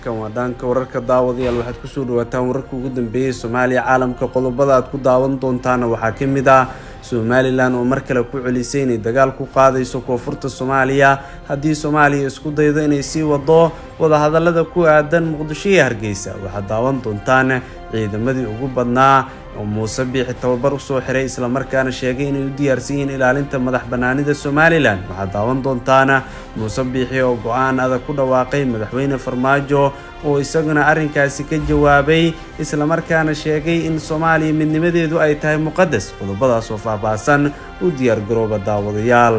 halkan waa dhaanka wararka daawadayaal waxaad kusoo dhawaataan wararka ugu dambeeyay soomaaliya caalamka qodobada aad ku daawan doontaana waxaa ka mid ah somalilan oo mar kale ku celisay inay dagaal ku qaadayso koonfurta soomaaliya haddii soomaaliya isku daydo inay sii wado wadahadalada ku aadan muqdisho iyo hargeysa waxaad daawan doontaan ciidamadii ugu badnaa oo muuse biixi tababar usoo xiray islamarkaana sheegay inay u diyaarsan yihiin ilaalinta madax banaanida somalilan waxaad daawan doontaan muuse biixi oo go-aan adag ku dhawaaqay madaxweyne farmaajo oo isaguna arrinkaasi ka jawaabay islamarkaana sheegay in soomaaliya midnimadeedu ay tahay muqadas qodobadaas oo faahfaahsan u diyaargarooba daawadayaal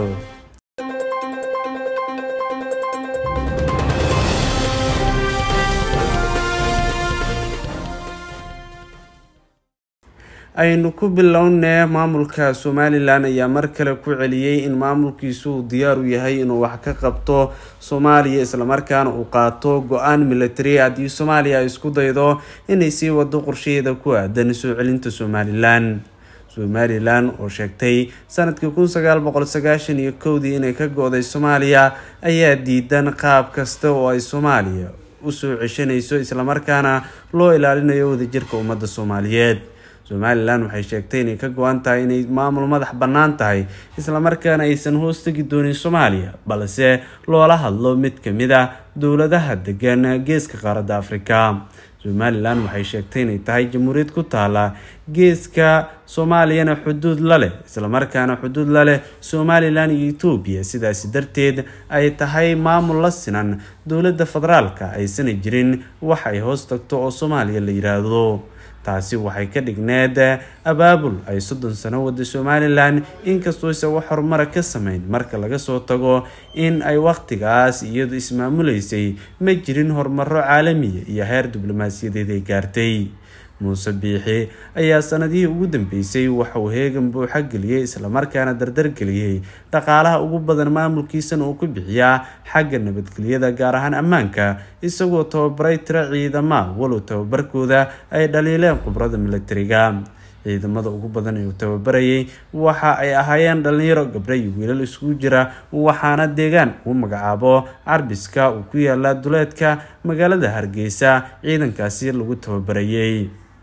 aynu ku bilownee maamulka somalilan ayaa mar kale ku celiyey in maamulkiisu uu diyaar u yahay inuu wax ka qabto soomaaliya islamarkaana uu qaato go-aan military haddii soomaaliya ay isku daydo inay sii wado qorshaheeda ku aadan soo celinta somalilan somalilan oo sheegtay sanadkii kun sagaal boqol sagaashan iyo kowdii inay ka go-day soomaaliya ayaa diidan qaab kasta oo ay soomaaliya usoo ceshanayso islamarkaana loo ilaalinayo wadajirka ummadda soomaaliyeed somalilan waxay sheegtay inay ka go-an tahay inay maamul madax bannaan tahay islamarkaana aysan hoos tegi doonin soomaaliya balse loola hadlo mid kamid a dowladaha degan geeska qaaradda afrika somalilan waxay sheegtay inay tahay jamhuuriyad ku taala geeska soomaaliyana xuduud la leh islamarkaana xuduud la leh somalilan iyo etoobiya sidaasi darteed ay tahay maamul la sinan dowladda federaalka aysana jirin wax ay hoos tagto oo soomaaliya la yiraahdo taasi waxay ka dhigneed abaabul ay soddon sano wada somalilan inkastoo isa wax horumara ka sameyn marka laga soo tago in ay waqtigaas iyadu ismaamuleysay ma jirin horumaro caalamiya iyo heer diblomaasiyadeed ay gaartay muuse biixi ayaa sanadihii ugu dambeysay waxauu heegan buuxa geliyey islamarkaana dardar geliyey dhaqaalaha ugu badan maamulkiisana uu ku bixiyaa xagga nabadgelyada gaar ahaan ammaanka isagoo tababaray tiro ciidama walow tababarkooda ay dhaliileen khubrada militariga ciidamada ugu badan ee uu tababarayay waxa ay ahaayeen dhalinyaro gabdho iyo wiilal isugu jira waxaana deegaan uu magacaabo carbiska uu ku yaala duleedka magaalada hargeysa ciidankaasi lagu tababarayay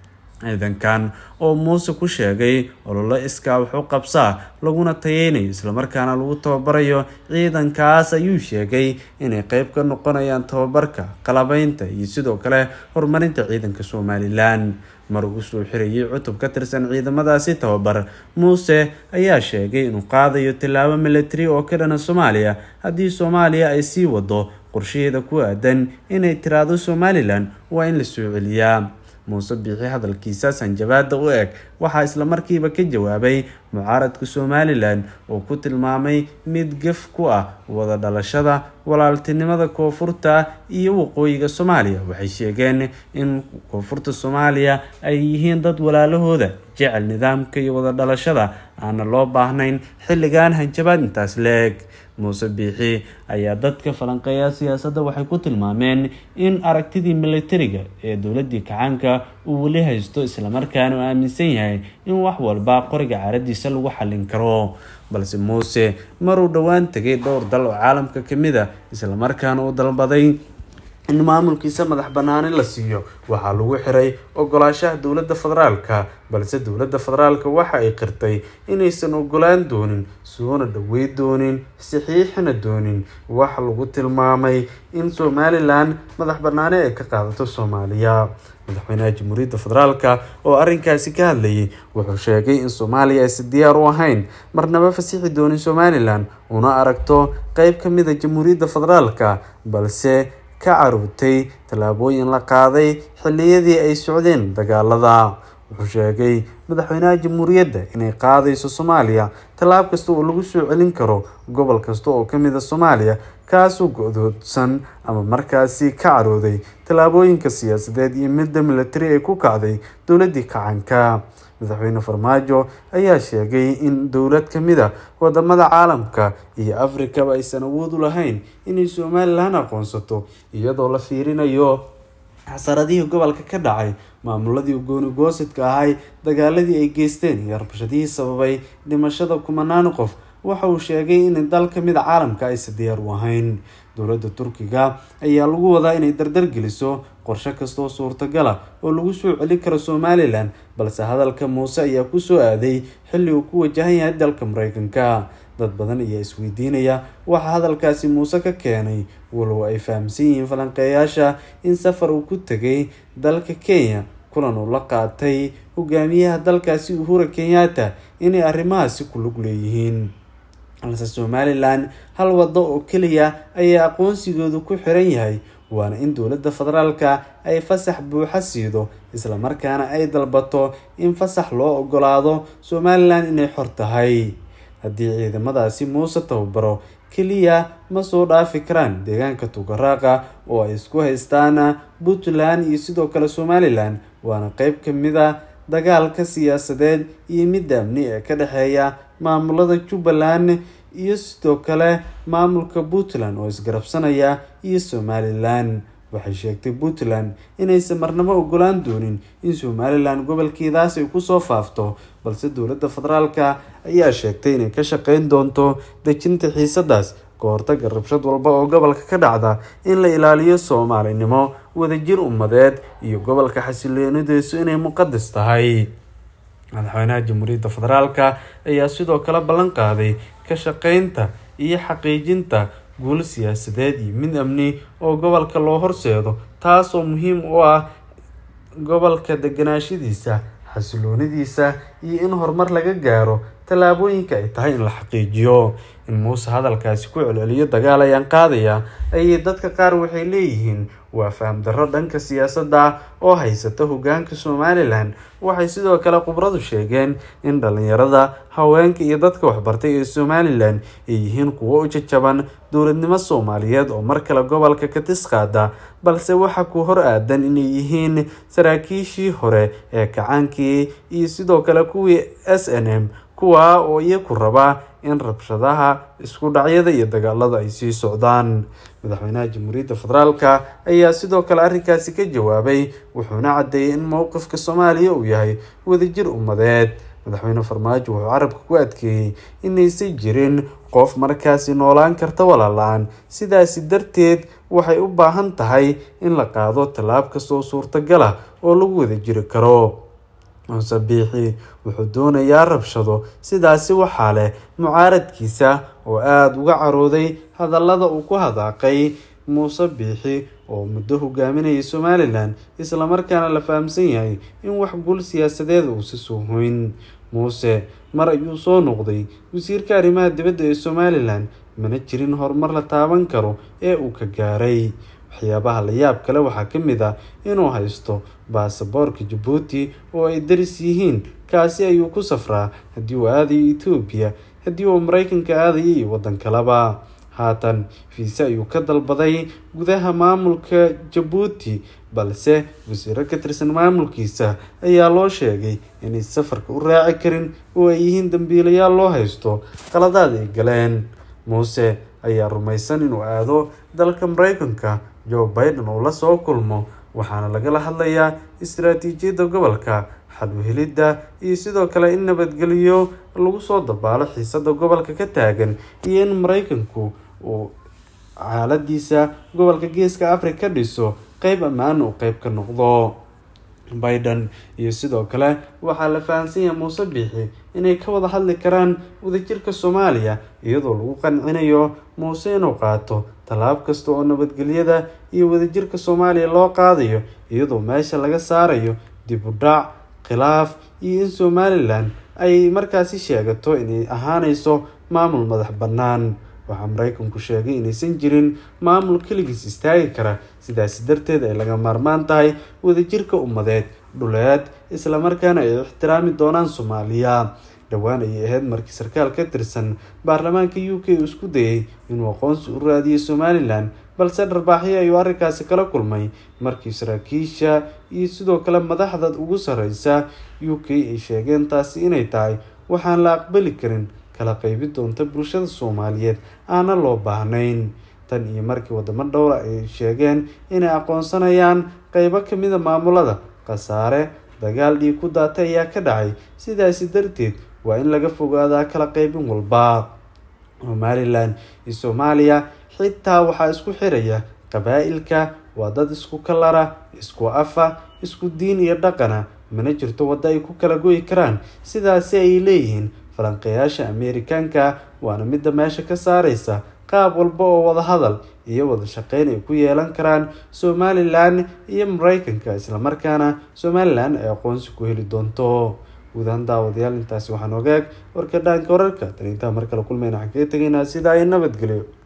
ciidankan oo muuse ku sheegay ololo iskaa wax u qabsaa laguna tayeynayo islamarkaana lagu tababarayo ciidankaas ayuu sheegay inay qeyb ka noqonayaan tababarka qalabeynta iyo sidoo kale horumarinta ciidanka somalilan mar uu soo xirayay cutub ka tirsan ciidamadaasi tababar muuse ayaa sheegay inuu qaadayo tillaabo military oo ka dhana soomaaliya haddii soomaaliya ay sii wado qorshaheeda ku aadan inay tiraado somalilan waa in la soo celiyaa muuse biixi hadalkiisa sanjabaada u eg waxaa islamarkiiba ka jawaabay mucaaradka somalilan oo ku tilmaamay mid gaf ku ah wada dhalashada walaaltinimada koonfurta iyo waqooyiga soomaaliya waxay sheegeen in koonfurta soomaaliya ay yihiin dad walaalahooda jecel nidaamka iyo wada dhalashada aana loo baahnayn xilligan hanjabaad intaas leeg muuse biixi ayaa dadka falanqeeya siyaasadda waxay ku tilmaameen in aragtidii militariga ee dowladii kacaanka uu weli haysto islamarkaana uu aaminsan yahay in wax walba qoriga caaradiisa lagu xallin karo balse muuse maruu dhowaan tegay dhowr dal oo caalamka kamid a islamarkaana uu dalbaday in maamulkiisa madax banaani la siiyo waxaa lagu xiray ogolaashaha dowladda federaalka balse dowladda federaalka waxa ay qirtay inaysan ogolaan doonin soona dhawey doonin saxiixina doonin waxa lagu tilmaamay in somalilan madax banaani ay ka qaadato soomaaliya madaxweynaha jamhuuriyadda federaalka oo arrinkaasi ka hadlayay wuxuu sheegay in soomaaliya aysan diyaar u ahayn marnaba fasixi doonin somalilan una aragto qeyb ka mid a jamhuuriyadda federaalka balse ka caruurtay tallaabooyin la qaaday xilliyadii ay socdeen dagaalada wuxuu sheegay madaxweynaha jamhuuriyadda inay qaadayso soomaaliya tallaab kasta oo lagu soo celin karo gobol kasta oo kamid a soomaaliya kaasuu go-doodsan ama markaasi ka carooday tallaabooyinka siyaasadeed iyo midda militari ee ku kacday dowladii kacanka madaxweyne farmaajo ayaa sheegay in dowlad kamid a wadamada caalamka iyo afrikaba aysan awood u lahayn inay somalilan aqoonsato iyadoo la fiirinayo xasaradihii gobolka ka dhacay maamuladii gooni goosidka ahay dagaaladii ay geysteen iyo rabshadihii sababay dhimashada kumanaan qof waxa uu sheegay in dal ka mid a caalamka aysan diyaar u ahayn dowladda turkiga ayaa lagu wadaa inay dardar geliso qorshe kastoo suurtagala oo lagu soo celin karo somalilan balse hadalka muuse ayaa kusoo aaday xilli uu ku wajahan yahay dalka mareykanka dad badan ayaa isweydiinaya waxaa hadalkaasi muuse ka keenay walow ay fahamsan yihiin falanqeeyaasha in safar uu ku tegay dalka kenya kulan uu la qaatay hogaamiyaha dalkaasi uhura kenyatta inay arrimahaasi ku lug leeyihiin balse somalilan hal waddo oo keliya ayaa aqoonsigoodu ku xiran yahay waana in dowladda federaalka ay fasax buuxa siido islamarkaana ay dalbato in fasax loo ogolaado somalilan inay xor tahay haddii ciidamadaasi muuse tababaro keliya ma soo dhaafi karaan deegaanka tugaraaqa oo ay isku haystaan puntland iyo sidoo kale somalilan waana qeyb ka mid a dagaalka siyaasadeed iyo midda amni ee ka dhexeeya maamulada jubbaland iyo sidoo kale maamulka puntland oo isgarabsanaya iyo somalilan waxay sheegtay puntland inaysan marnabo ogolaan doonin in somalilan gobolkeedaas ay kusoo faafto balse dowladda federaalka ayaa sheegtay inay ka shaqeyn doonto dejinta xiisadaas ka hortaga rabshad walba oo gobolka ka dhacda in la ilaaliyo soomaalinimo wadajir ummadeed iyo gobolka xasiloonidiisu inay muqadas tahay madaxweynaha jamhuuriyadda federaalka ayaa sidoo kale ballan qaaday ka shaqeynta iyo xaqiijinta guul siyaasadeed iyo mid amni oo gobolka loo horseedo taasoo muhiim u ah gobolka deganaashadiisa xasiloonidiisa iyo in horumar laga gaaro tallaabooyinka ay tahay in la xaqiijiyo in muuse hadalkaasi ku celceliyo dagaal ayaan qaadaya ayay dadka qaar waxay leeyihiin waa faham darro dhanka siyaasadda oo haysata hogaanka somalilan waxay sidoo kale khubradu sheegeen in dhalinyarada haweenka iyo dadka waxbartay ee somalilan ay yihiin kuwo u jajaban dowladnimo soomaaliyeed oo mar kale gobolka ka tisqaada balse waxa ku hor aadan inay yihiin saraakiishii hore ee kacaankii iyo sidoo kale kuwii s n m kuwaa oo iyaku raba in rabshadaha isku dhacyada iyo dagaalada ay sii socdaan madaxweynaha jamhuuriyadda federaalka ayaa sidoo kale arrinkaasi ka jawaabay wuxuuna caddeeyay in mowqifka soomaaliya uu yahay wadajir ummadeed madaxweyne farmaajo wuxuu carabka ku adkeeyey inaysan jirin qof markaasi noolaan karta walaala-aan sidaasi darteed waxay u baahan tahay in la qaado tallaab kastoo suurtagal ah oo lagu wada jiri karo muuse biixi wuxuu doonayaa rabshado sidaasi waxaa leh mucaaradkiisa oo aada uga carooday hadallada uu ku hadaaqay muuse biixi oo muddo hogaaminayay somalilan islamarkaana la fahamsan yahay in wax guul siyaasadeed uusi soo hoyn muuse mar ayuu soo noqday wasiirka arrimaha dibadda ee somalilan mana jirin horumar la taaban karo ee uu ka gaaray waxyaabaha la yaab kale waxaa ka mid ah inuu haysto baasaboorka jabuuti oo ay daris yihiin kaasi ayuu ku safraa haddii uu aadayo etoobiya haddii uu mareykanka aadayo iyo waddan kaleba haatan fiise ayuu ka dalbaday gudaha maamulka jabuuti balse wasiiro ka tirsan maamulkiisa ayaa loo sheegay inay safarka u raaci karin oo ay yihiin dambiilayaal loo haysto qaladaad ay galeen muuse ayaa rumaysan inuu aado dalka mareykanka joe biden uu la soo kulmo waxaana lagala hadlayaa istaraatiijiyadda gobolka xalwehelidda iyo sidoo kale in nabadgelyo lagu soo dabaalo xiisada gobolka ka taagan iyo in mareykanku uu xaaladiisa gobolka geeska africa dhiso qeyb ammaan uu qeyb ka noqdo biden iyo sidoo kale waxaa la fahamsan yahay muuse biixi inay ka wada hadli karaan wadajirka soomaaliya iyadoo lagu qancinayo muuse inuu qaato tallaab kasta oo nabadgelyada iyo wadajirka soomaaliya loo qaadayo iyadoo meesha laga saarayo dib u dhac khilaaf iyo in somalilan ay markaasi sheegato inay ahaaneyso maamul madax bannaan waxaa mareykanku sheegay inaysan jirin maamul keligiis istaagi kara sidaasi darteed ay laga maarmaan tahay wadajirka ummadeed dhuleed islamarkaana ay ixtiraami doonaan soomaaliya dhowaan ayay ahayd markii sarkaal ka tirsan baarlamaanka u k uu isku dayay inuu aqoonsi u raadiyay somalilan balse dharbaaxyo ayuu arrinkaasi kala kulmay markii saraakiisha iyo sidoo kale madaxda ugu sareysa u k ay sheegeen taasi inay tahay waxaan la aqbali karin kala qeybi doonta bulshada soomaaliyeed aana loo baahnayn tan iyo markii wadamo dhowra ay sheegeen inay aqoonsanayaan qeybo kamida maamulada khasaare dagaal dhiig ku daatay ayaa ka dhacay sidaasi darteed waa in laga fogaadaa kala qeybin walba somalilan iyo soomaaliya xitaa waxaa isku xiraya qabaa-ilka waa dad isku kalara isku afa isku diin iyo dhaqana mana jirto waddo ay ku kala goyi karaan sidaasi ay leeyihiin falanqeeyaasha ameerikaanka waana midda meesha ka saareysa qaab walba oo wadahadal iyo wada shaqeyn ay ku yeelan karaan somalilan iyo mareykanka islamarkaana somalilan ay aqoonsi ku heli doonto guud ahaan daawadayaal intaasi waxaan ogaag warka dhaanka wararka tan intaa mar kale kulmayna waxaan kaga tegaynaa sidaa iyo nabadgelyo